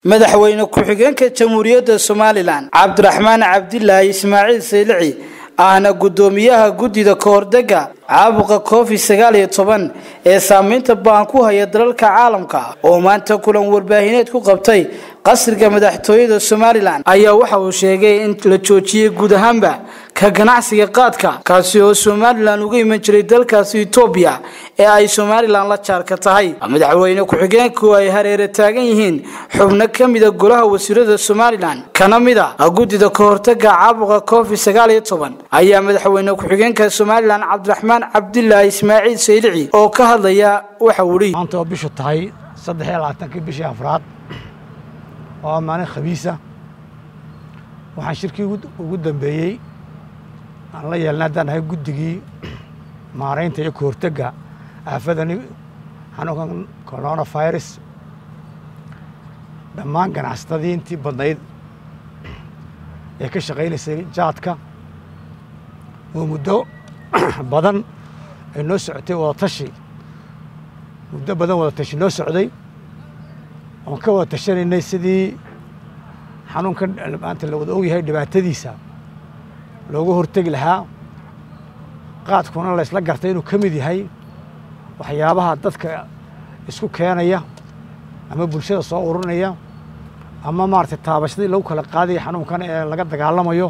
madaxweyne ku-xigeenka jamhuuriyadda somalilan cabdiraxmaan cabdilaahi ismaaciil saylici ahna guddoomiyaha guddida kahordega caabuqa covid sagaal iyo toban ee saameynta ba-an ku haya dalalka caalamka oo maanta kulan warbaahineed ku qabtay qasriga madaxtooyada somalilan ayaa waxa uu sheegay in la joojiyey guud ahaanba ka ganacsiga qaadka kaasi oo somalilan uga iman jiray dalkaasi etoobiya ee ay somalilan la jaarka tahay madaxweyne ku-xigeenku ay hareere taagan yihiin xubno ka mida golaha wasiirada somalilan kana mid a guddida kahortaga caabuqa covid sagaal iyo toban ayaa madaxweyne ku-xigeenka somalilan cabdiraxmaan cabdilaahi ismaaciil saylici oo ka hadlaya waxa uu hi maanta oo bishu tahay saddex iyo labaatankii bishii afraad oo maalin khamiisa waxaan shirkii ugu dambeeyey aan la yeelnay haddaan ahay guddigii maaraynta iyo kahortega aafadani xanuunkan coronavirus dhammaan ganacsatadii intii badnayd ee ka shaqaynaysay jaadka oo muddo badan ay noo socotay wadatashi muddo badan wadatashi noo socday oon ka wada tashanaynay sidii xanuunkan maanta la wada ogyahay dhibaatadiisa looga hortegi lahaa qaadkuna la ysla gartay inuu ka mid yahay waxyaabaha dadka isku keenaya ama bulshada soo ururinaya ama maaragtay taabashadii lagu kala qaadaya xanuunkan ee laga dagaalamayo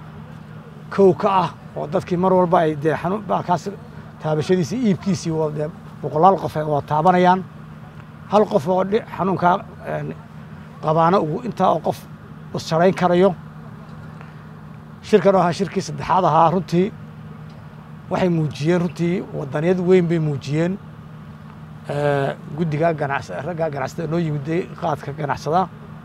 kow ka ah oo dadkii mar walba ay dee kaas taabashadiisii iibkiisii dee boqolaal qof ay wada taabanayaan hal qof oo xanuunkaa qabaana uu intaa oo qof usarayn karayo shirkan oo ahaa shirkii saddexaad ahaa runtii waxay muujiyeen runtii wadaniyad weyn bay muujiyeen guddiga raggaa ganacsada noo yimiday qaadka ganacsada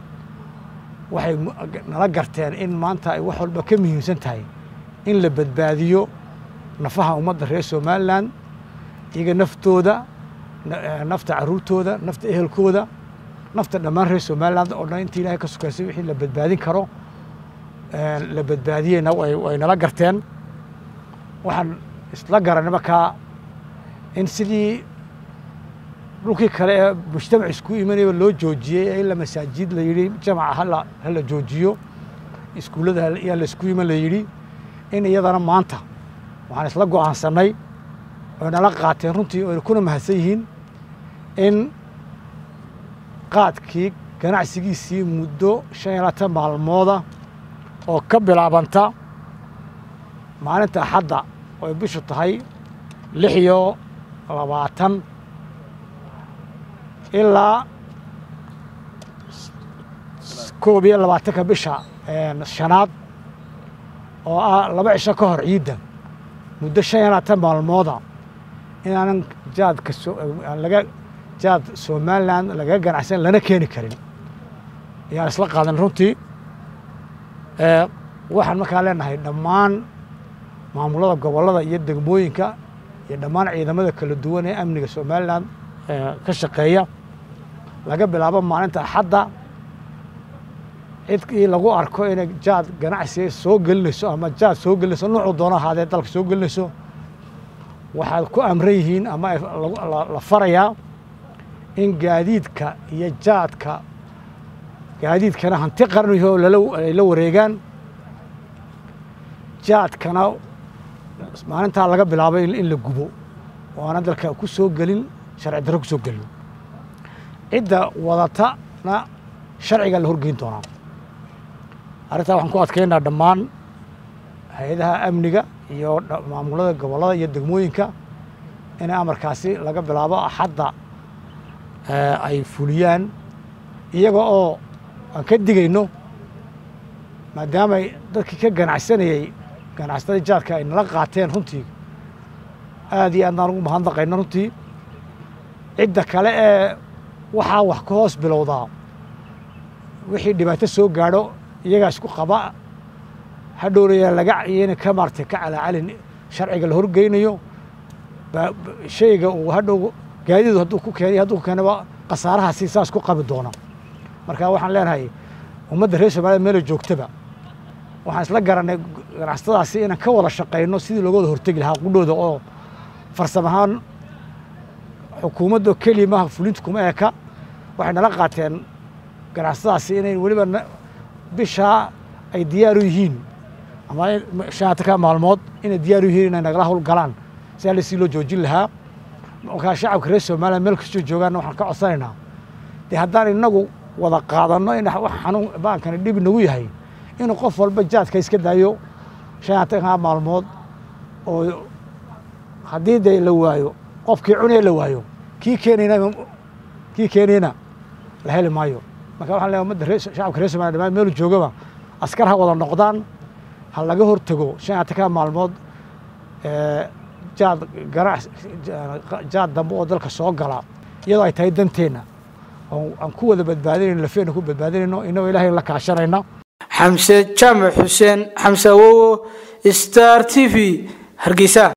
waxay nala garteen in maanta ay wax walba ka muhiimsan tahay in la badbaadiyo nafaha ummadda reer somalilan iyaga naftooda nafta caruurtooda nafta ehelkooda nafta dhammaan reer somalilan oo dhan intii ilahay ka sukaysay wixii la badbaadin karo la badbaadiyeyna way nala garteen waxaan isla garanay markaa in sidii dhulkii kale ee mujtamac isku imanayaba loo joojiyey ee ila masaajid la yidhi jamaca hala hala joojiyo iskuullada yaa la isku iman la yidhi in iyadana maanta waxaan isla go'aansannay oy nala qaateen runtii oyna kuna mahadsan yihiin in qaadkii ganacsigiisii muddo shan iyo labaatan maalmooda oo ka bilaabanta maalinta axadda oy bishu tahay lix iyo labaatan ilaa koob iyo labaatanka bisha shanaad oo ah laba cisho ka hor ciidda muddo shan iyo labaatan maalmooda inaanan jaadka laga jaad somalilan lagaga ganacsan lana keeni karin ayaan isla qaadan runtii waxaan markaa leenahay dhammaan maamulada gobollada iyo degmooyinka iyo dhammaan ciidamada kala duwan ee amniga somalilan ka shaqeeya laga bilaabo maalinta axadda cidkii lagu arko inay jaad ganacsiga soo gelinayso ama jaad soo gelinayso nuucuu doono ahaadee dalka soo gelinayso waxaad ku amran yihiin ama la farayaa in gaadiidka iyo jaadka gaadiidkana hanti qarniho ay la wareegaan jaadkana maalintaa laga bilaabo in la gubo oo aana dalka ku soo gelin sharci darro ku soo gelin cidda wadatana sharciga la horgeyn doonaa arrintaa waxaan ku adkaynaa dhammaan hay-adaha amniga iyo maamulada gobollada iyo degmooyinka inay amarkaasi laga bilaabo axadda ay fuliyaan iyaga oo aan ka digayno maadaamay dadkii ka ganacsanayey ganacsatada jaadka ay nala qaateen runtii aad iyo aadnaan ugu mahadnaqayno runtii cidda kale ee waxaa wax ka hoos bilowdaa wixii dhibaato soo gaadho iyagaa isku qaba hadhowraya laga iyana ka maartay ka calaacalin sharciga la horgeynayo shayga uu hadhow gaadidu hadduu ku keenay hadduu ku keenaba khasaarahaasi saas ku qabi doona marka waxaan leenahay ummadda reer somaaliya meela joogtaba waxaan isla garanay ganacsatadaasi inaan ka wada shaqayno sidii looga wada hortegi lahaa qudhooda oo farsam ahaan xukuumadda keliya maaha fulinta kuma eka waxay nala qaateen ganacsadaasi inay weliba bishaa ay diyaar u yihiin ama shanatanka maalmood inay diyaar u yihiin inay nagala howlgalaan si alisii loo joojin lahaa markaa shacabka reer somaliya meel kastoo joogaanna waxaan ka codsanaynaa dee haddaan inagu wada qaadanno in wax xanuun baankani dhib nagu yahay inuu qof walba jaadka iska daayo shanatanka maalmood oo haddii dee la waayo qofkii cunaya la waayo kii keenayna kii keenayna la heli maayo marka waxaan leeyahay ummadda ree shacabka reer somaliya dhamaan meelu joogaba askar ha wada noqdaan ha laga hortago shanatanka maalmood jaad ganac jaad dambe oo dalka soo gala iyadoo ay tahay danteenna aan ku wada badbaadinayno lafeena ku badbaadinayno inagoo ilahay la kaashanayna xamse jaamac xuseen xamse awowo star t v hargeysa